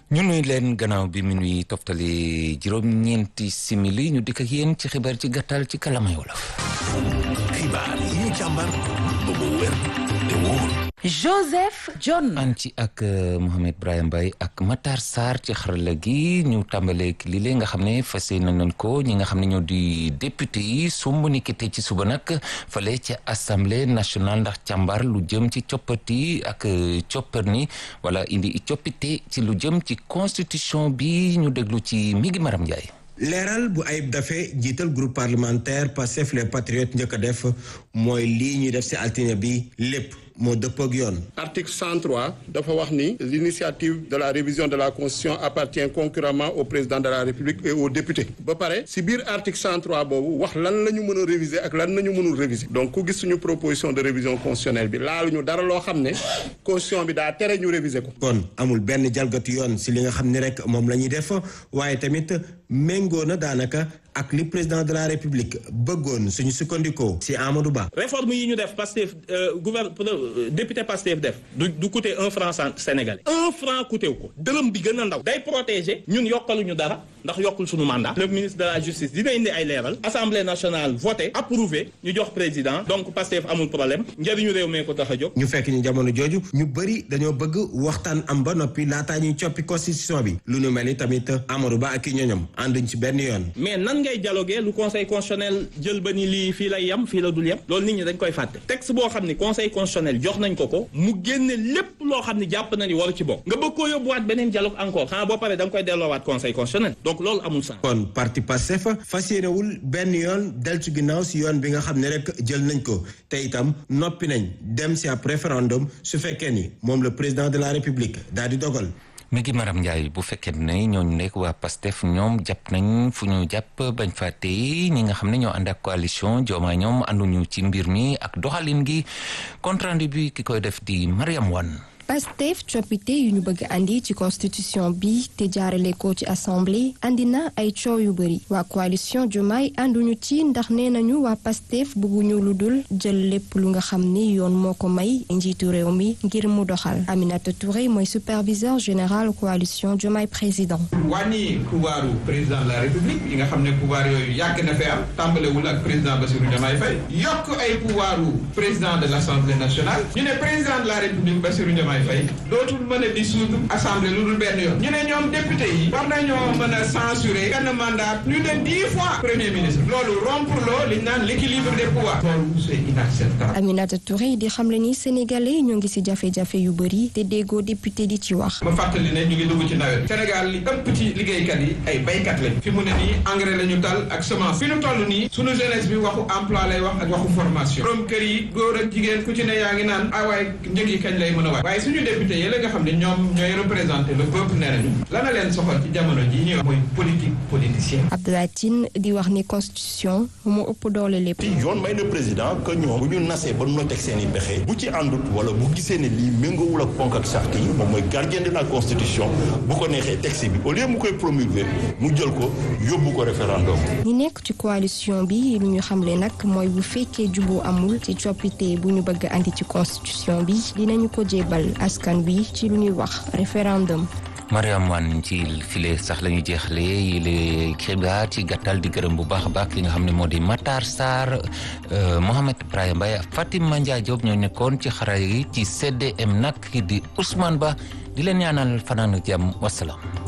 ñu nuy leen gannaaw bi minuy toftali juróom-ñeenti simili ñu dikk ak yéen ci xibaar ci gàttal ci kalamay wolof. xibaar yi ñu càmbar ba mu wér te wóor. Joseph John. an ci ak Mohamed Brahim Mbaye ak Matar Sarr ci xarala gi ñu tàmbalee li lee nga xam ne fas yéene nañ ko ñi nga xam ne ñoo di député yi sumb ni ki tey ci suba nag fale ci assemblée nationale ndax càmbar lu jëm ci coppati ak coppar ni wala indi coppite ci lu jëm ci constitution bi ñu déglu ci mi ngi Maram Ndiaye. leeral bu ayib dafe jiital groupe parlementaire Pastef les patriotes njëkk a def mooy lii ñuy def ci altine bi lépp moo dëppoo ak yoon. article 103 dafa wax ni l'initiative de la révision de la constitution appartient concurremment au président de la république et aux députés ba pare ci biir article 103 boobu wax lan la ñu mën a réviser ak lan nañu mënul réviser donc ku gis suñu proposition de révision constitutionnelle bi laaluñu dara loo xam ne constitution bi daa tere ñu réviser ko. kon amul benn jalgati yoon ci li nga xam ni rek moom la ñuy def waaye tamit méngoo na daanaka. ak li président de la république bëggoon suñu sukkandikoo ci Amadou Ba. réforme yi ñu def Pastef gouverne député Pastef def du du coûter un franc sénégalais un franc coûté wu ko dërëm bi gën a ndaw day protéger ñun yokkaluñu dara ndax yokkul suñu mandat le ministre de la justice dina indi ay leeral assemblée nationale voté approuvé ñu jox président donc Pastef amul problème njëriñu réew mee ko tax a jóg. ñu fekk ñu jamono jooju ñu bëri dañoo bëgg waxtaan am ba noppi laataa ñuy coppi constitution bi lu nu mel ni tamit Amadou Ba ak i ñoñom ànduñ ci benn yoon. mais nan ngay dialoguer lu conseil constitutionnel jël ba ni lii fii lay yem fii la dul yem loolu nit ñi dañ koy fàtte texte boo xam ni conseil constitutionnel jox nañ ko ko mu génne lépp loo xam ni jàpp na ni waru ci bokk nga bëgg koo yóbbuwaat beneen dialogue encore xanaa boo paree da nga koy delloowaat conseil constitutionnel donc loolu amul sens. kon parti Pastef fas yéenewul benn yoon del ci ginnaaw si yoon bi nga xam ne rek jël nañ ko te itam noppi nañ dem si ab référendum su fekkee ni moom le président de la république daal di dogal. mi ngi Maram Ndiaye bu fekkee ne ñooñu nekk waa PASTEF ñoom jàpp nañ fu ñu jàpp bañ fa tey ñi nga xam ne ñoo ànd ak coalition Diomaye ñoom ànduñu ci mbir mi ak doxalin gi compte rendu bi ki koy def di Mariam Wane Pastef coppite yu ñu bëgg andi ci constitution bi te jaarale ko ci assemblée andi na ay coow yu bëri waa coalition Diomaye ànduñu ci ndax nee nañu waa Pastef bëgguñu lu dul jël lépp lu nga xam ni yoon moo ko may njiitu réew mi ngir mu doxal Aminata Touré mooy superviseur général coalition Diomaye président. wàññi pouvoiru président de la république yi nga xam ne pouvoir yooyu yàgg na fee am tàmbalewul ak président Bassirou Diomaye Faye yokk ay pouvoiru président de l' assemblée nationale ñu ne président de la république Bassirou Diomaye Faye dootul mën a dissoudre assemblée lu dul benn yoon ñu ne ñoom député yi war nañoo mën a censurer benn mandat plus de dix fois premier ministre loolu rompre loo li ñu naan l' équilibre des pouvoirs loolu c' est inacceptable Aminata Touré di xamle ni sénégalais ñoo ngi ci jafe-jafe yu bëri te déggoo député di ci wax. ma fàttali ne ñu ngi dugg ci nawet Sénégal li ëpp ci liggéeykat yi ay baykat lañ fi mu ne nii engrais la ñu tal ak semence fi ñu toll nii sunu jeunesse bi waxu emploi lay wax ak waxu formation borom kër yi góor ak jigéen ku ci ne yaa ngi naan ah waaye njëg yi kañ lay mën a waay waaye suñu député yi la nga xam ne ñoom ñooy représenté le peuple nee nañu la na leen soxal ci jamono ji ñuy wax mooy politique politicienne Abdoulaye Tine di wax ni constitution mu ëpp doole lépp. yoon may na président que ñoom bu ñu nasee ba noo teg seen i pexe bu ci àndut wala bu gisee ne lii méngoowul ak ponk ak charte yi moom mooy gardien de la constitution bu ko neexee texte bi au lieu mu koy promulguer mu jël ko yóbbu ko référendum. ñi nekk ci coalition bi lu ñu xamle nag mooy bu fekkee juboo amul ci coppite bu ñu bëgg andi ci constitution bi dinañu ko jébal askan wi ci lu ñuy wax référendum. Mariam Wane ci file sax la ñu jeexale yile xibaar ci gàttal di gërëm bu baax a baax ki nga xam ne moo di Matar Sarr Mohamed Brahim Mbaye Fatima Ndiaye Diop ñoo nekkoon ci xarala yi ci CDM nag ki di Ousmane Ba di leen ñaanal fanaan jàmm wasalaam